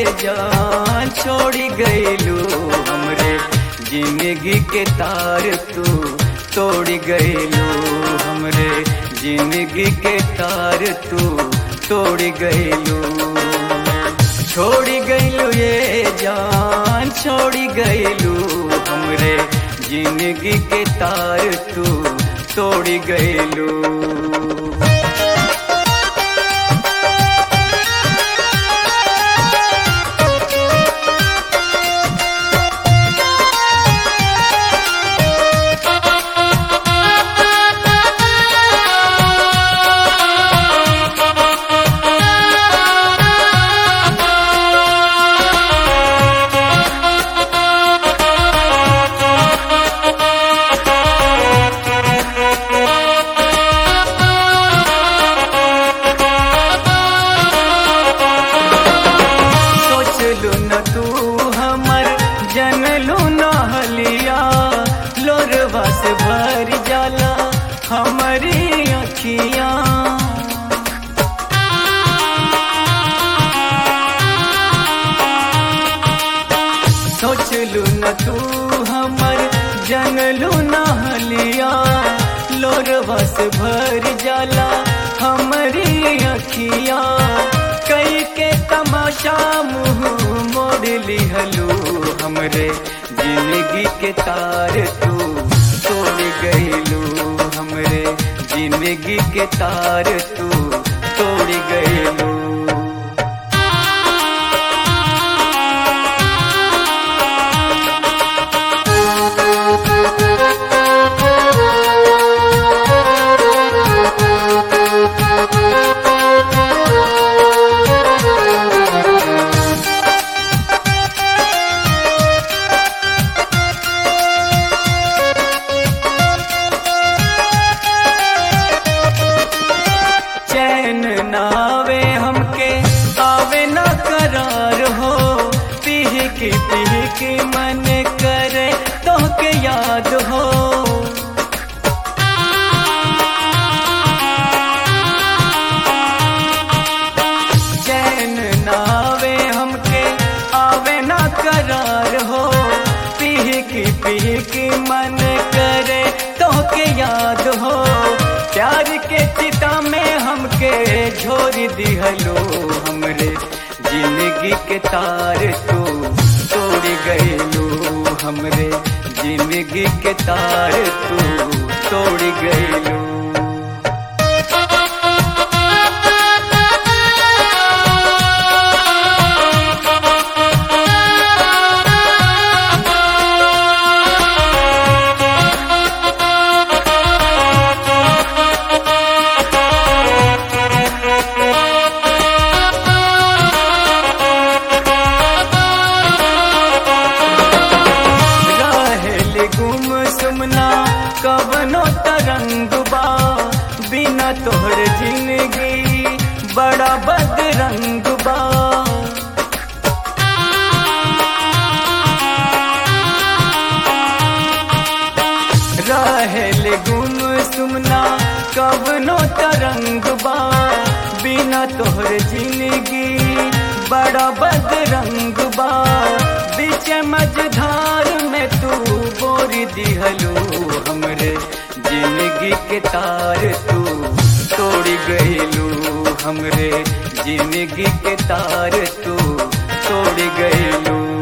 जान छोड़ी गईलू हमरे जिंदगी के तार तू तोड़ गईलू हमरे जिंदगी के तार तू तोड़ गईलू छोड़ी गईलू ये जान छोड़ी गईलू हमरे जिंदगी के तार तू तोड़ गईलू सोचलू न तू हमर जनलू न हलिया लोरवा से भर जाला हमारी अखियां सोचलू न तू हमर जनलू न हलिया लोरवा से भर जाला हमारी अखियां कई के तमाशा मुंह मोड़ लिहलू हमरे जिंदगी के तार तू तोड़ गईलू हमरे जिंदगी के तार तू तोड़ गईलू चैन नावे हमके आवे न करार हो पीह की पीह की मन करे तो के याद हो चैन नावे हमके आवे न करार हो पीह की पीह की मन करे तो के याद हो प्यार के चिता में हमके झोर दिहलो हमरे जिंदगी के तार तू तोड़ गईलू हमरे जिंदगी के तार तू तोड़ गईलू रहेल गुम सुमना कवनो तरंग बा बिना तोहर जिंदगी बड़ा बदरंग बा रहेल गुम सुमना कवनो तरंग बा बिना तोहर जिंदगी बड़ा बदरंग बा बीच मझधार में तू बोर दिहलू हमरे जिंदगी के तार तू तोड़ गईलू हमरे जिंदगी के तार तू तोड़ गईलू